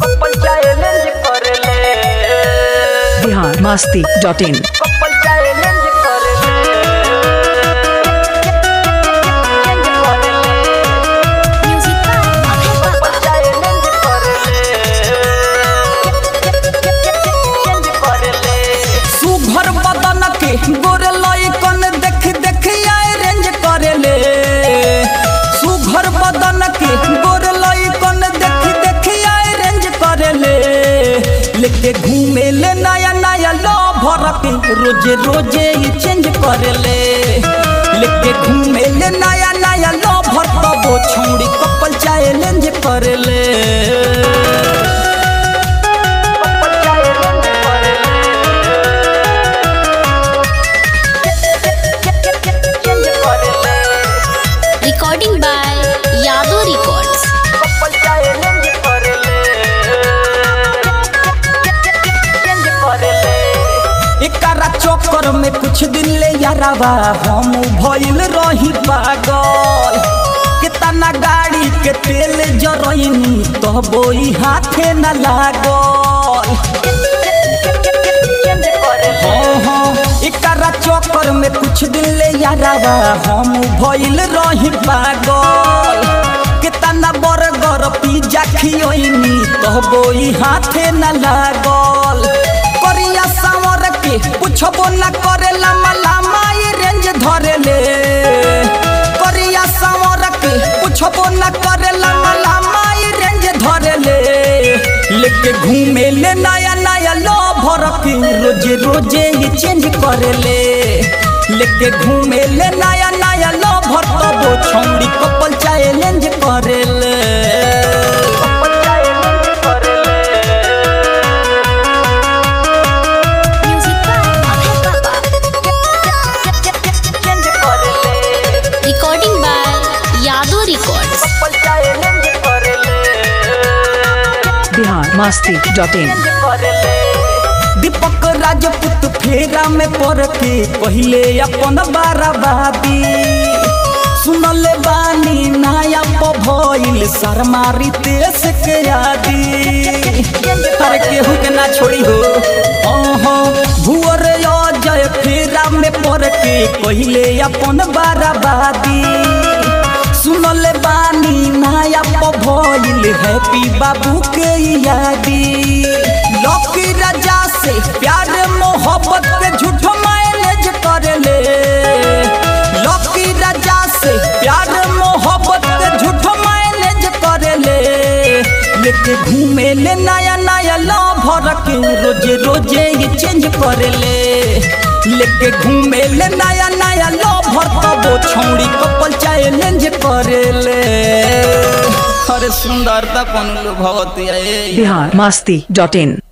Couple challenge करले Bihar Masti dot in couple challenge करले Music by Abhay couple Baba. Challenge करले सुघर बदन के गोर लइकन देख देख आए रेंज करेले सुघर बदन के गोर लइकन देख देख आए रेंज करेले लेके घूमे ले नया नया लवर के रोजे रोजे ये चेंज करेले लेके घूमे ले नया नया लवर तब वो छौड़ी कपल चैलेंज करेले कपल चैलेंज करले चेंज करले Recording by Yadu Records. Couple challenge करले चेंज करले एकरा चक्कर में कुछ दिन ले यारावा हम भइल रही पागल कितना गाड़ी के तेल जरइनी तबो ई हाथे न लागल चेंज करले हाँ हाँ एकरा चक्कर में कुछ दिन ले यारावा हम भइल रही पागल कितना बर्गर पिज्जा खियोइनी तबो ई हाथे न लागल करिया सावर के पुछबो न करेला मलामा ये रेंज धरेले करिया सावर के पुछबो न करेला मलामा ये रेंज धरेले लेके घूमे ले नया नया लवर के रोजे रोजे ये चेंज करेले लेके घूमे ले नया नया लवर तब वो छौड़ी कपल चैलेंज करेले कपल चैलेंज करले Music by Abhay Baba. Change करले Recording by Yadu Records. Couple challenge करले Bihar Masti dot in change करले दीपक राजपूत फेरा में पड़ के पहले अपन बाराबादी सुनले बानी नाया भइल शर्मारी तेस के आदि अरे केहू के ना छोड़ी हो ओहो भुअर अजय फेरा में पड़ के पहले अपन बाराबादी सुनले बानी नाया भइल हैप्पी बाबू के यादी लौकी राजा से प्यार मोहब्बत के झूठ मैनेज करले लौकी राजा से प्यार मोहब्बत के झूठ मैनेज करले लेके घूमे ले नया नया लवर के रोजे रोजे ये चेंज करले लेके घूमे ले नया नया लवर तब वो छौड़ी कपल चैलेंज करेले अरे सुंदरता पन भगवती बिहार मस्ती डॉट इन